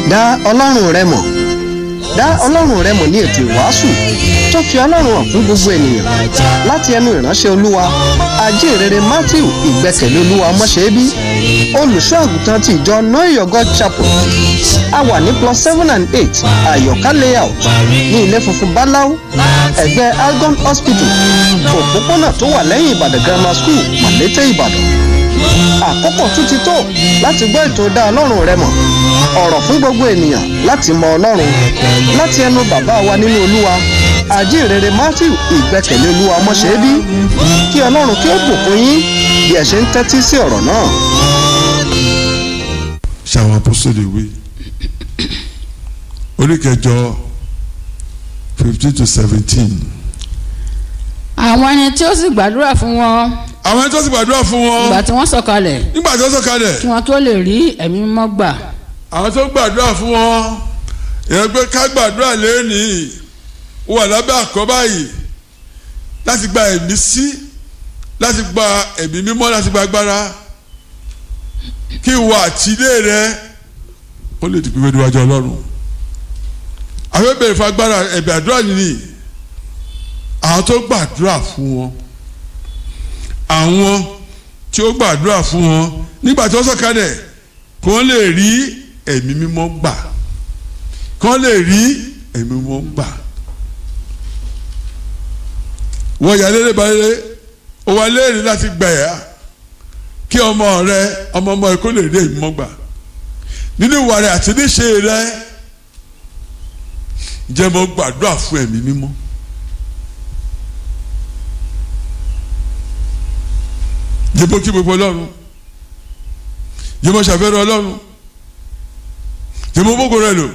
dá ọlọ́run rẹ mọ̀ dá ọlọ́run rẹ mọ̀ ní ètò ìwàásù tó fi ọlọ́run hàn fún gbogbo ènìyàn láti ẹnu ìránṣẹ́ olúwa ajínrere matthew ìgbẹ́kẹ̀lé olúwa ọmọṣẹ́bí olùṣọ́ àgùntàn ti ìjọ know your god chapel a wà ní plus seven and eight àyọ̀ká layout ní ilé funfun báláú ẹ̀gbẹ́ algon hospital òpópónà tó wà lẹ́yìn ìbàdàn grammar school màlété ìbàdàn àkókò tún ti tó láti gbọ́ ètò dá ọlọ́run rẹ mọ̀ ọ̀rọ̀ fún gbogbo ènìyàn láti mọ ọlọ́run láti ẹnu bàbá wa nínú olúwa àjíǹrere matthew ìgbẹ́kẹ̀lé olúwa ọmọṣẹ́bí kí ọlọ́run kí ó bùkún yín bí ẹ ṣe ń tẹ́tí sí ọ̀rọ̀ náà. ṣàwọn apostoli wí orí kẹjọ fifteen to seventeen. àwọn ẹni tí ó sì gbàdúrà fún wọn àwọn ẹni tó sì gbàdúrà fún wọn ìgbà tí wọ́n sọ̀kalẹ̀ nígbà tó sọ̀kalẹ̀ kí wọ́n tó lè rí ẹ̀mí mímọ́ gbà àwọn tó gbàdúrà fún wọn ìyẹn pé ká gbàdúrà lẹ́nìí ó wà lábẹ́ àkọ́bá yìí láti gba ẹ̀mí sí láti gba ẹ̀mí mímọ́ láti gba agbára kí ìwọ àtìlé rẹ ó lè di pípé níwájú ọlọ́run àwọn bèrè fún agbára ẹ̀bẹ̀ àdúrà nìyí àwọn tó gbàdúrà fún wọn àwọn tí ó gbàdúrà fún wọn nígbà tí wọ́n sọ̀kalẹ̀ kí wọ́n lè rí ẹ̀mí mímọ́ gbà kí wọ́n lè rí ẹ̀mí mímọ́ gbà wọ́n yà lélẹ̀ balẹ̀ ó wà léèrè láti gbẹ̀yà kí ọmọ rẹ ọmọ ọmọ rẹ kó lè rí ẹ̀mí mímọ́ gbà nínú ìwà rẹ àti níṣe rẹ jẹ́ mo gbàdúrà fún ẹ̀mí mímọ́. jẹ́bó kí gbogbo ọlọ́run jẹ́bó ṣàfẹ́rẹ́ ọlọ́run jẹ́bó gbogbo rẹ lò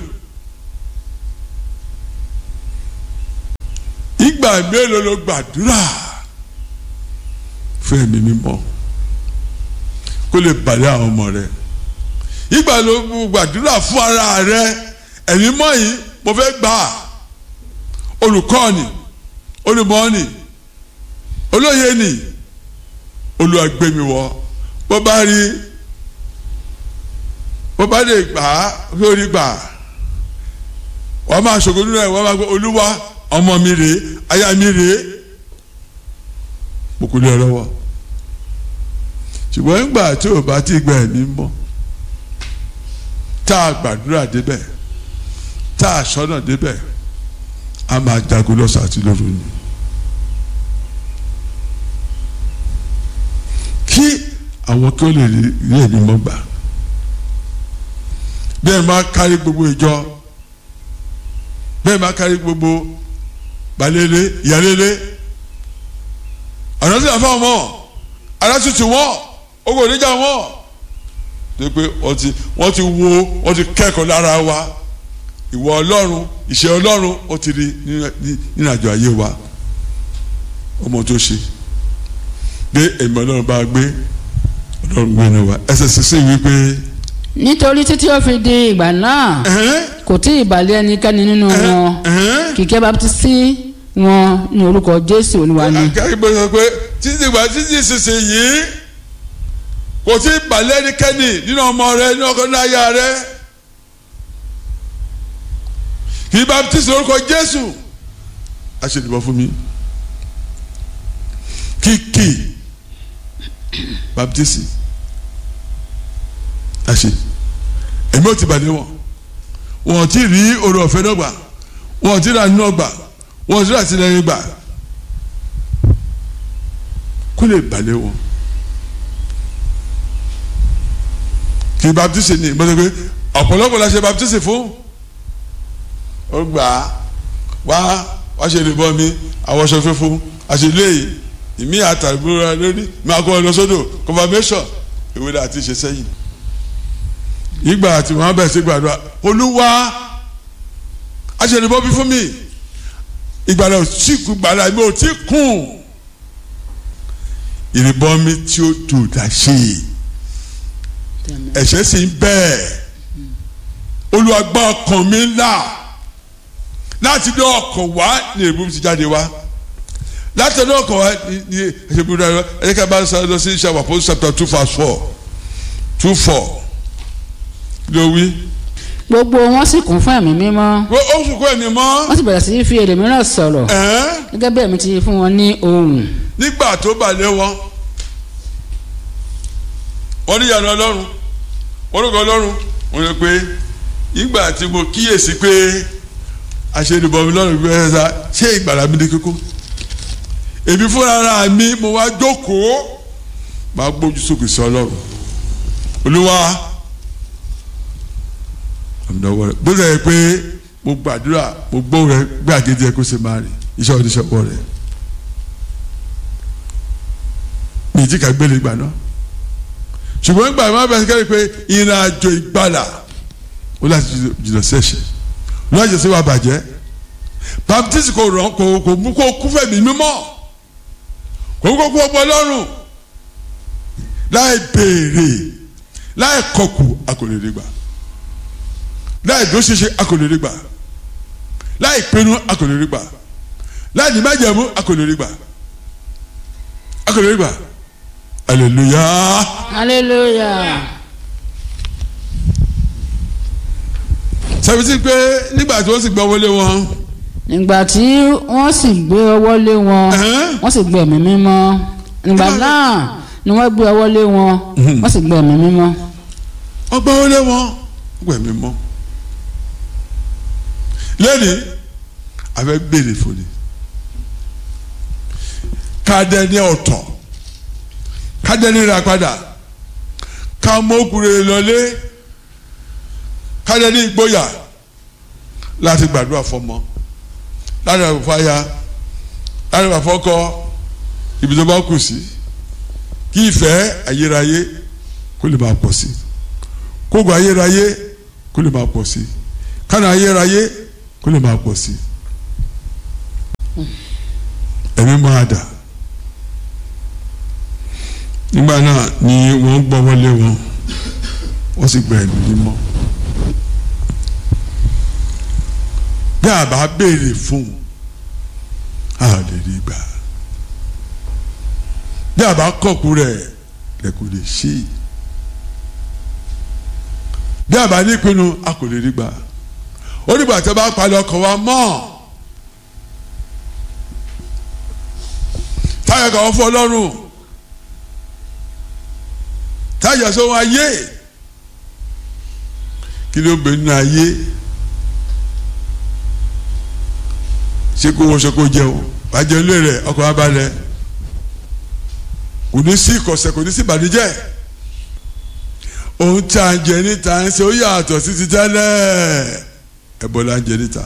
ìgbà mélòó ló gbàdúrà fún ẹ̀mí mímọ́ kó lè balẹ̀ àwọn ọmọ rẹ ìgbà ló gbàdúrà fún ara rẹ ẹ̀mí mọ́ yìí mo fẹ́ gbà olùkọ́ ni olùmọ́ ni olóye ni olúwa gbé mi wọ bó bá rí bó bá lè gbà á lórí gbà wọ́n máa ṣògo nínú ẹ̀ wọ́n máa gbé olúwa ọmọ mi rèé aya mi rèé mo kò lè lọ́wọ́ ṣùgbọ́n nígbà tí ò bá ti gba ẹ̀mí mọ́ tá a gbàdúrà débẹ̀ tá a sọ́nà débẹ̀ a máa jagun lọ́sàn àti lóru ni. kí àwọn kí ó lè rí ẹ̀mí mọ́ gbà bẹ́ẹ̀ máa kárí gbogbo ìjọ bẹ́ẹ̀ máa kárí gbogbo balẹ̀lẹ̀ ìyálẹ̀lẹ̀ ọ̀nà tí a fọ́ ọmọ alátùtù wọn ogun oníjà wọn tó pé wọ́n ti wọ́n ti wo wọ́n ti kẹ́kọ̀ọ́ lára wa ìwọ ọlọ́run ìṣe ọlọ́run ó ti rí nínú àjọ ayé wa ọmọ tó ṣe gbé ẹ̀mí ọlọ́run bá gbé ọlọ́run gbé ní wa ẹsẹ̀ sísè wípé. nítorí títí ó fi di ìgbà náà kò tí ì balẹ̀ ẹnikẹ́ni nínú wọn kìkẹ́ baptisi wọn ní orúkọ jésù olúwa ni. akẹ́kọ̀ọ́ sọ pé títí ìgbà títí sísè yìí kò tí ì balẹ̀ ẹnikẹ́ni nínú ọmọ rẹ nínú ọkọ náà yá rẹ kì í baptisi orúkọ jésù a ṣe ìdìbò fún mi kìkì baptisi àṣe èmi ò ti bàdé wọn wọn ò tí ì rí oore ọ̀fẹ́ náà gbà wọn ò tí ì rà nínú ọgbà wọn ò tí ì rà sílẹ̀ gbà kó lè bàlẹ̀ wọn kì í baptisi ni mo sọ pé ọ̀pọ̀lọpọ̀ la ṣe baptisi fún ó gbà á wá wá ṣe lè bọ́ mi àwọn aṣọ fífún àṣìlẹ́yìn ìmí àtàgbéra lórí máa kọ́ ọ lọ sódò confirmation ìwé la ti ṣe sẹ́yìn ìgbà tí wọ́n bẹ̀rẹ̀ sí gbàdúrà olúwa aṣèlébọ́ bí fún mi ìgbàlá ò tí kú gbàlá mi ò tí kún ìrìbọn mi tí ó dùn dá ṣe ẹ̀ṣẹ̀ sì ń bẹ́ẹ̀ olúwa gbọ́ ọkàn mi là láti dé ọkàn wá ní ìrìbọn ti jáde wá láti ẹnu ọkàn wa ní ní ẹsẹ bí wọn ẹ ká bá sọ lọ sí iṣẹ́ àpò chapter two verse four two four ló wí. gbogbo wọn sì kún fún ẹ̀mí mímọ́ wọ́n ó sùn kó ẹ̀mí mọ́ wọ́n sì bẹ̀rẹ̀ sí í fi èdè mìíràn sọ̀rọ̀ ẹ̀ẹ́n gẹ́gẹ́ bí ẹ̀mí ti fún wọn ní ohùn nígbà tó balẹ̀ wọn wọ́n ní ìyànà ọlọ́run wọ́n lóko ọlọ́run wọ́n lè pé ìgbà tí mo kíyèsí pé àṣẹnubọ̀mí lọ́rùn bí wọ́n ṣe ṣe ìgbàlá mi ní kókó èmi fúnra mi mo wá jókòó máa gbójú sókè sí ọlọ́run olúwa àmìnàwọ́ rẹ̀ bó ṣe yẹ pé mo gbàdúrà mo gbó rẹ gbé àgéjẹ kó ṣe máa rìn iṣẹ́ oníṣẹ́wọ́ rẹ̀ mi ì tí ká gbélé gbà náà ṣùgbọ́n gbà má bẹ̀rẹ̀ kẹ́rì pé ìrìn àjò ìgbàlà ó láti jìnnà sẹ́ṣẹ̀ ó láti ṣe wà bàjẹ́ baptist kò rán kò kò mú kó kú fẹ̀mí mímọ́ kò mú kó kú ọgbọ́n lọ́rùn láì béèrè láì kọkù akọlẹ́rẹ́ gbà láì dó ṣeṣe akọlẹ́rẹ́ gbà láì pinnu akọlẹ́rẹ́ gbà láì ní májẹ̀mú akọlẹ́rẹ́ gbà akọlẹ́rẹ́ gbà hallelujah. hallelujah sẹ́fìtì pé nígbà tí wọ́n sì gbọ́ wọlé wọn. nígbà tí wọ́n sì gbé ọwọ́ lé wọn Ẹ̀hẹ́n. wọ́n sì gbé ẹ̀mí mímọ́ nígbà náà ni wọ́n gbé ọwọ́ lé wọn wọ́n sì gbé ẹ̀mí mímọ́ wọ́n gbọ́ wọlé wọn gbẹ̀mí mọ́. lẹ́ni abẹ́ béèrè fòní kádẹ́ni ọ̀tọ̀ kádẹ́ni ra padà ká mọ́kùnrin lọlé kádẹ́ni ìgboyà láti gbàdúrà fọmọ láti gbàdúrà fáyà láti gbàdúrà fọkọ ibi tó bá kù sí kí ìfẹ́ ayérayé kó lè máa pọ̀ sí kógo ayérayé kó lè máa pọ̀ sí kánà ayérayé kó lè máa pọ̀ sí ẹ̀mí máa dà nígbà náà ni wọ́n gbọ́ wọlé wọn wọ́n sì gba ẹ̀mí mímọ́ bí a bá béèrè fún a lè rí gbà bí a bá kọ̀kú rẹ̀ lẹ kò lè ṣe é bí a bá ní ìpinnu a kò lè rí gbà ó nígbà tí a bá palẹ̀ ọkàn wa mọ́ táyà kàn fọ́ ọlọ́run táyà sọ wọn ayé kí ló ń bẹ nínú ayé ṣé kó wọṣọ kó jẹun wàá jẹun lé rẹ ọkàn wa balẹ̀ kò ní sí ìkọ̀sẹ̀ kò ní sí ìbànújẹ́ ohun tí a ń jẹ níta ń ṣe ó yàtọ̀ sí ti tẹ́lẹ̀ ẹ̀bọ̀ la ń jẹ níta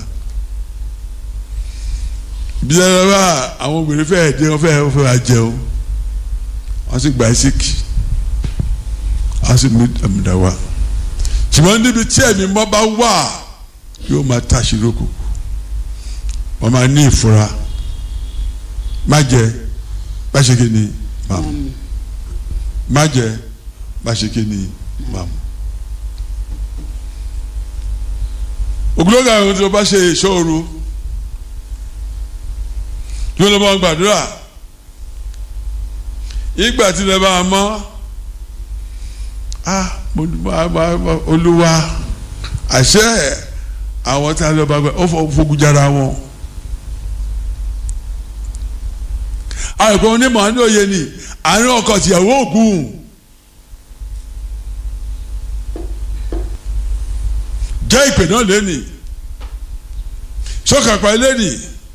bí ẹ bá àwọn obìnrin fẹ́ẹ́ dé wọ́n fẹ́ẹ́ fẹ́ẹ́ wá jẹun wọ́n sì gba ẹsíkì wọ́n sì mú àmìdá wa ṣùgbọ́n níbi tí ẹ̀mí mọ́ bá wà yóò máa tàṣírò kù wọ́n máa ní ìfura má jẹ bá ṣe kí ni máa mú má jẹ bá ṣe kí ni máa mú. ògùnlógà àwọn tí wọ́n bá ṣe ìṣòro tí wọ́n lọ bá gbàdúrà ìgbà tí lè bá a mọ́ ah mo olúwa àṣẹ àwọn tí a lọ bá gbà ó fogun jára wọn. àìkú onímọ̀ ní òye ni àárín ọkọ tìyàwó ògùn jẹ́ ìpè náà lẹ́nì sọ́kàpá lẹ́nì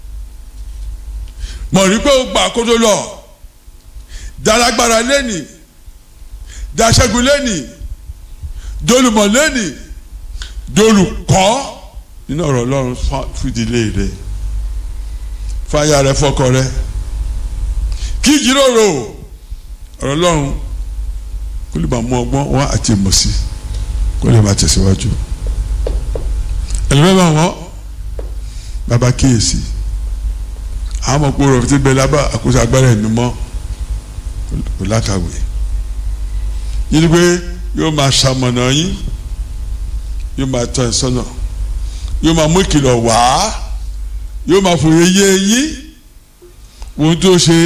mọ̀ rí pé ó gbà kó tó lọ dalagbara lẹ́nì daṣẹ́gun lẹ́nì dolùmọ̀ lẹ́nì dolùkọ́ nínú ọ̀rọ̀ ọlọ́run fìdílé rẹ fáyà rẹ fọkọ rẹ kí ìjíròrò ọ̀rọ̀ ọlọ́run kó lè máa mú ọgbọ́n wá àti ìmọ̀ sí kó lè máa tẹ̀síwájú ẹlẹ́mẹ̀ bá wọ́n bàbá kíyèsí àwọn ọmọ kó rọ̀ fi ti bẹ lábà àkóso agbára ẹ̀mí mọ́ kò lákàwé yìí pé yóò máa ṣamọ̀nà yín yóò máa tọ́ ẹ sọ́nà yóò máa mú ìkìlọ̀ wá yóò máa fòye yé yín ohun tó ṣe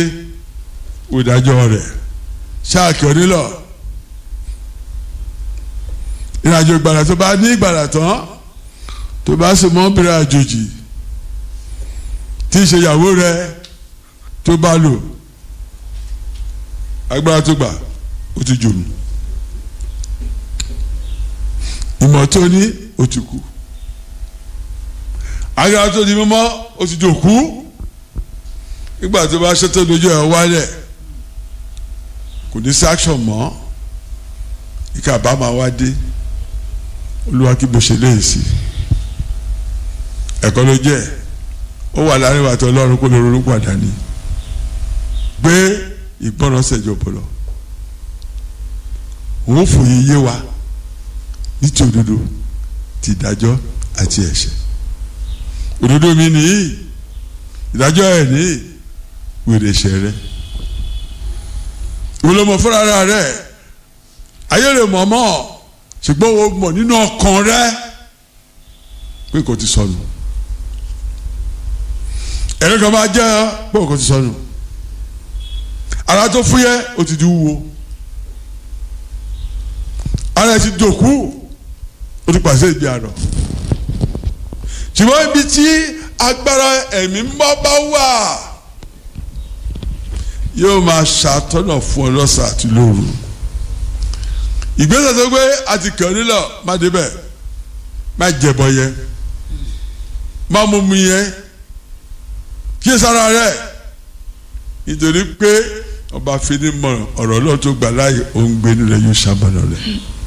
ìdájọ́ rẹ̀ ṣáàkì onílọ̀ ìrìnàjò ìgbàlà tó bá ní ìgbàlà tán tó bá sì mọ́ bẹ̀rẹ̀ àjòjì tí í ṣe ìyàwó rẹ tó bá lò agbára tó gbà ó ti jòrò ìmọ̀ tó ní ó ti kú agbára tó di mímọ́ ó ti jòkú nígbà tó bá ṣètò lójú ẹ̀ wálẹ̀ kò ní sáksọ̀n mọ́ ìka bá máa wá dé olúwa kí bó ṣe léyìí sí ẹ̀kọ́ ló jẹ́ ó wà láàrin wàtí ọlọ́run kó lè ronú padà ní gbé ìgbọ́ràn ṣẹ̀jọ̀ bọ̀lọ̀ òun fòye yé wa ní ti òdodo ti ìdájọ́ àti ẹ̀ṣẹ̀ òdodo mi nìyí ìdájọ́ ẹ̀ nìyí wèrè ẹ̀ṣẹ̀ rẹ olómọ fúnra rẹ ayé rẹ mọ̀ mọ́ ṣùgbọ́n o mọ̀ nínú ọkàn rẹ pé kò ti sọnù ẹ̀rọ kan máa jẹ́ pé kò ti sọnù ara tó fúyẹ́ o ti di wúwo ara ẹ ti dòkú o ti pàṣẹ ìgbé àná ṣùgbọ́n ibi tí agbára ẹ̀mí mọ́ bá wà yóò máa ṣàtọ́nà fún ọ lọ́sàn àti lóru ìgbésẹ̀ tó gbé àti kàn nílọ má débẹ̀ má jẹ̀bọ yẹn má mú mi yẹn kí sára rẹ̀ nítorí pé ọba fini mọ ọ̀rọ̀ náà tó gbà láàyè òun gbénu rẹ̀ yóò ṣàbànà rẹ̀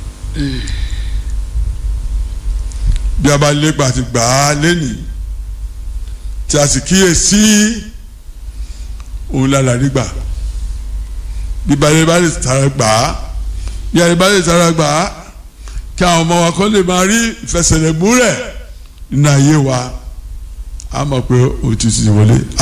bí a bá lépa àti gbà á lẹ́nìí tí a sì kíyèsí òun lára nígbà bí balẹ̀ bá lè tara gbà á bí alẹ́ bá lè tara gbà á kí àwọn ọmọ wa kọ́ lè máa rí ìfẹsẹ̀lẹ̀ múlẹ̀ nínú ayé wa a mọ̀ pé o ti ti wọlé.